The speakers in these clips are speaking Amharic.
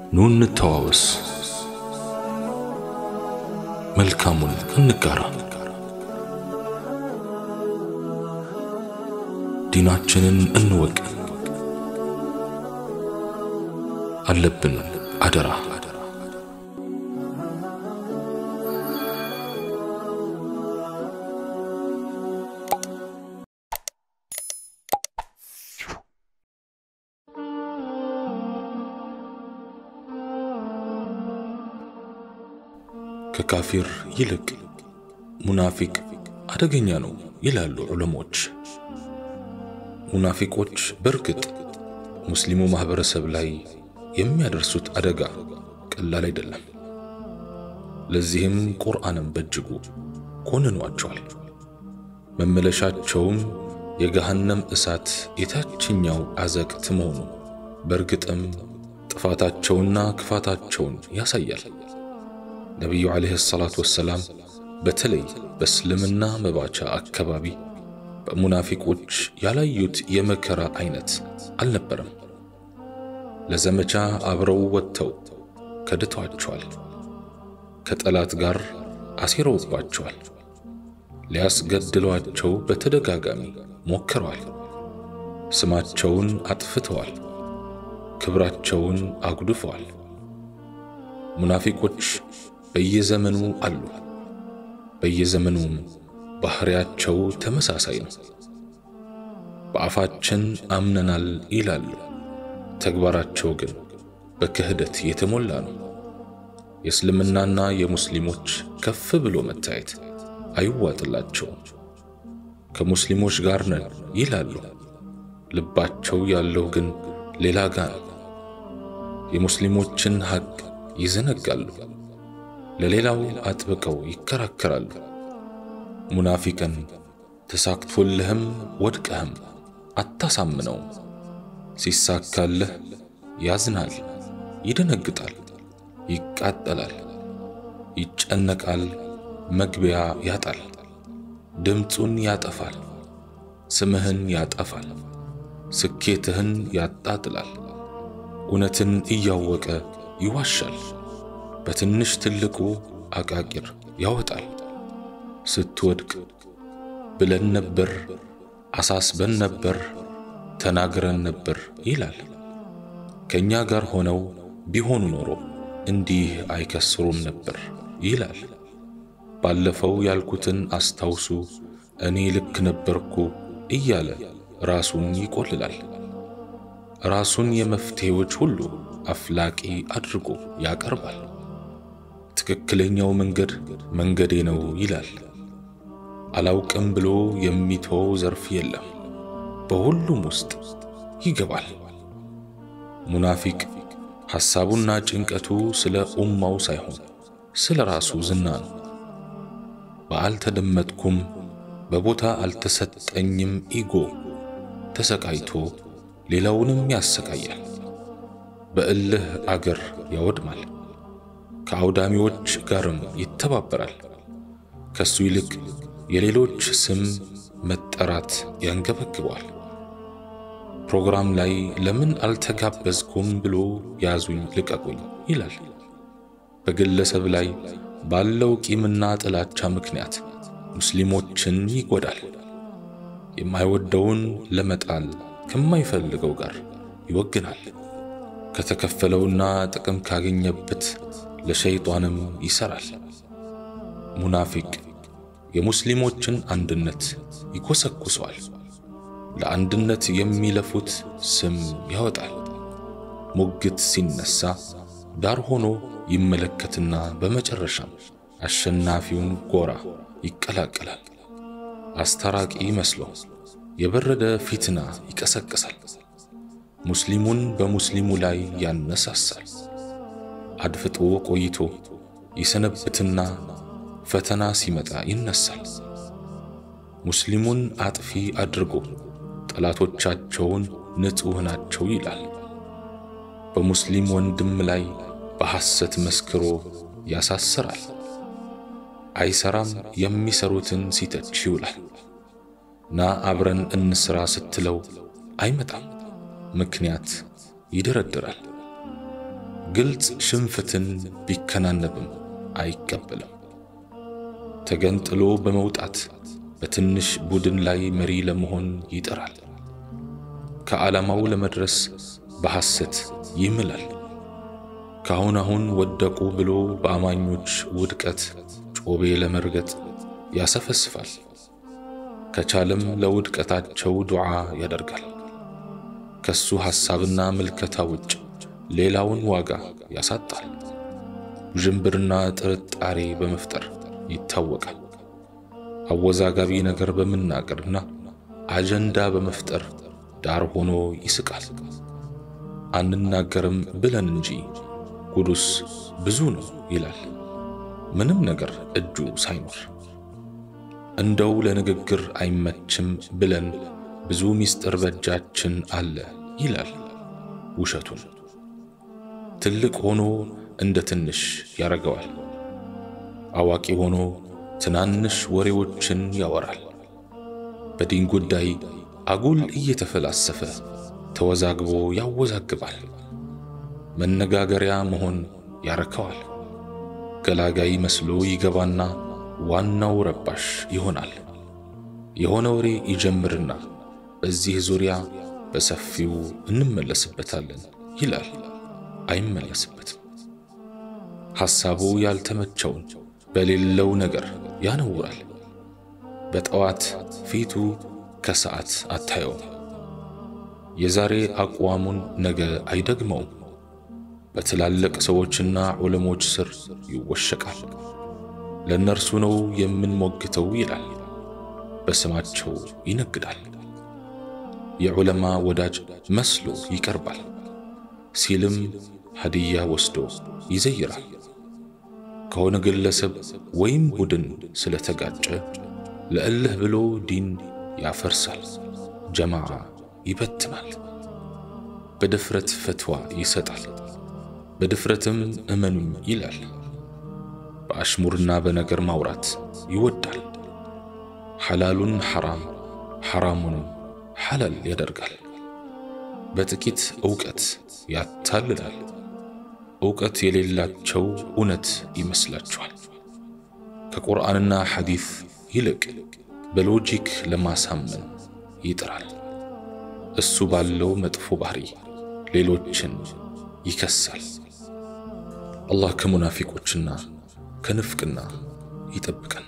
ኑ እንተዋወስ፣ መልካሙን እንጋራ፣ ዲናችንን እንወቅ። አለብን አደራ ከካፊር ይልቅ ሙናፊቅ አደገኛ ነው ይላሉ ዑለሞች። ሙናፊቆች በእርግጥ ሙስሊሙ ማህበረሰብ ላይ የሚያደርሱት አደጋ ቀላል አይደለም። ለዚህም ቁርአንም በእጅጉ ኮንኗቸዋል። መመለሻቸውም የገሃነም እሳት የታችኛው አዘቅት መሆኑ በእርግጥም ጥፋታቸውና ክፋታቸውን ያሳያል። ነቢዩ ዓለይሂ ሰላቱ ወሰላም በተለይ በእስልምና መባቻ አካባቢ በሙናፊቆች ያላዩት የመከራ አይነት አልነበረም። ለዘመቻ አብረው ወጥተው ከድተዋቸዋል። ከጠላት ጋር አሴረውባቸዋል። ሊያስገድሏቸው በተደጋጋሚ ሞክረዋል። ስማቸውን አጥፍተዋል። ክብራቸውን አጉድፈዋል። ሙናፊቆች በየዘመኑ አሉ። በየዘመኑም ባህሪያቸው ተመሳሳይ ነው። በአፋችን አምነናል ይላሉ፣ ተግባራቸው ግን በክህደት የተሞላ ነው። የእስልምናና የሙስሊሞች ከፍ ብሎ መታየት አይዋጥላቸውም። ከሙስሊሞች ጋር ነን ይላሉ፣ ልባቸው ያለው ግን ሌላ ጋ ነው። የሙስሊሞችን ሐቅ ይዘነጋሉ፣ ለሌላው አጥብቀው ይከራከራሉ። ሙናፊቅን ተሳክቶልህም ወድቀህም አታሳምነውም። ሲሳካልህ ያዝናል፣ ይደነግጣል፣ ይቃጠላል፣ ይጨነቃል፣ መግቢያ ያጣል፣ ድምፁን ያጠፋል፣ ስምህን ያጠፋል፣ ስኬትህን ያጣጥላል። እውነትን እያወቀ ይዋሻል፣ በትንሽ ትልቁ አቃቂር ያወጣል። ስትወድቅ ብለን ነበር፣ አሳስበን ነበር፣ ተናግረን ነበር ይላል። ከእኛ ጋር ሆነው ቢሆኑ ኖሮ እንዲህ አይከስሩም ነበር ይላል። ባለፈው ያልኩትን አስታውሱ፣ እኔ ልክ ነበርኩ እያለ ራሱን ይቆልላል። ራሱን የመፍትሄዎች ሁሉ አፍላቂ አድርጎ ያቀርባል። ትክክለኛው መንገድ መንገዴ ነው ይላል። አላውቅም ብሎ የሚተወው ዘርፍ የለም። በሁሉም ውስጥ ይገባል። ሙናፊቅ ሐሳቡና ጭንቀቱ ስለ ኡማው ሳይሆን ስለ ራሱ ዝና ነው። በአልተደመጥኩም በቦታ አልተሰጠኝም ኢጎ ተሰቃይቶ ሌላውንም ያሰቃያል። በእልህ አገር ያወድማል። ከአውዳሚዎች ጋርም ይተባበራል። ከሱ ይልቅ የሌሎች ስም መጠራት ያንገበግበዋል። ፕሮግራም ላይ ለምን አልተጋበዝኩም ብሎ ያዙኝ ልቀቁኝ ይላል። በግለሰብ ላይ ባለው ቂምና ጥላቻ ምክንያት ሙስሊሞችን ይጎዳል። የማይወደውን ለመጣል ከማይፈልገው ጋር ይወግናል። ከተከፈለውና ጥቅም ካገኘበት ለሸይጧንም ይሰራል። ሙናፊቅ የሙስሊሞችን አንድነት ይኮሰኩሰዋል። ለአንድነት የሚለፉት ስም ያወጣል። ሙግት ሲነሳ ዳር ሆኖ ይመለከትና በመጨረሻም አሸናፊውን ጎራ ይቀላቀላል። አስታራቂ መስሎ የበረደ ፊትና ይቀሰቅሳል። ሙስሊሙን በሙስሊሙ ላይ ያነሳሳል። አድፍጦ ቆይቶ ይሰነብትና ፈተና ሲመጣ ይነሳል። ሙስሊሙን አጥፊ አድርጎ ጠላቶቻቸውን ንጹሕ ናቸው ይላል። በሙስሊም ወንድም ላይ በሐሰት መስክሮ ያሳስራል። አይሰራም የሚሰሩትን ሲተች ይውላል። ና አብረን እንስራ ስትለው አይመጣም፣ ምክንያት ይደረድራል። ግልጽ ሽንፈትን ቢከናነብም አይቀበልም። ተገንጥሎ በመውጣት በትንሽ ቡድን ላይ መሪ ለመሆን ይጥራል። ከዓላማው ለመድረስ በሐሰት ይምላል። ካሁን አሁን ወደቁ ብሎ በአማኞች ውድቀት ጮቤ ለመርገጥ ያሰፈስፋል። ከቻለም ለውድቀታቸው ዱዓ ያደርጋል። ከሱ ሐሳብና ምልከታ ውጭ ሌላውን ዋጋ ያሳጣል። ውዥንብርና ጥርጣሬ በመፍጠር ይታወቃል። አወዛጋቢ ነገር በመናገርና አጀንዳ በመፍጠር ዳር ሆኖ ይስቃል። አንናገርም ብለን እንጂ ጉዱስ ብዙ ነው ይላል፣ ምንም ነገር እጁ ሳይኖር። እንደው ለንግግር አይመችም ብለን ብዙ ምስጢር በእጃችን አለ ይላል ውሸቱን። ትልቅ ሆኖ እንደ ትንሽ ያረገዋል። አዋቂ ሆኖ ትናንሽ ወሬዎችን ያወራል። በዲን ጉዳይ አጉል እየተፈላሰፈ ተወዛግቦ ያወዛግባል። መነጋገሪያ መሆን ያረከዋል። ገላጋይ መስሎ ይገባና ዋናው ረባሽ ይሆናል። የሆነ ወሬ ይጀምርና በዚህ ዙሪያ በሰፊው እንመለስበታለን ይላል። አይመለስበትም። ሐሳቡ ያልተመቸውን በሌለው ነገር ያነውራል። በጠዋት ፊቱ ከሰዓት አታየውም። የዛሬ አቋሙን ነገ አይደግመውም። በትላልቅ ሰዎችና ዑለሞች ስር ይወሸቃል። ለእነርሱ ነው የምንሞግተው ይላል። በስማቸው ይነግዳል። የዑለማ ወዳጅ መስሎ ይቀርባል። ሲልም ሀዲያ ወስዶ ይዘይራል። ከሆነ ግለሰብ ወይም ቡድን ስለተጋጨ ለእልህ ብሎ ዲን ያፈርሳል፣ ጀማዓ ይበትናል። በድፍረት ፈትዋ ይሰጣል፣ በድፍረትም እመኑኝ ይላል። በአሽሙርና በነገር ማውራት ይወዳል። ሐላሉን ሐራም ሐራሙንም ሐላል ያደርጋል። በጥቂት ዕውቀት ያታልላል። ዕውቀት የሌላቸው እውነት ይመስላችኋል። ከቁርአንና ሐዲስ ይልቅ በሎጂክ ለማሳመን ይጥራል። እሱ ባለው መጥፎ ባህሪ ሌሎችን ይከሳል። አላህ ከሙናፊቆችና ከንፍቅና ይጠብቀን።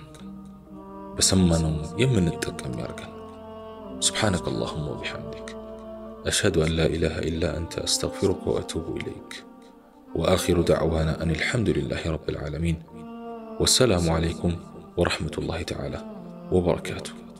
በሰማነው የምንጠቀም ያርገን። سبحانك اللهم وبحمدك أشهد أن لا إله إلا أنت أستغفرك وأتوب إليك وآخر دعوانا أن الحمد لله رب العالمين والسلام عليكم ورحمة الله تعالى وبركاته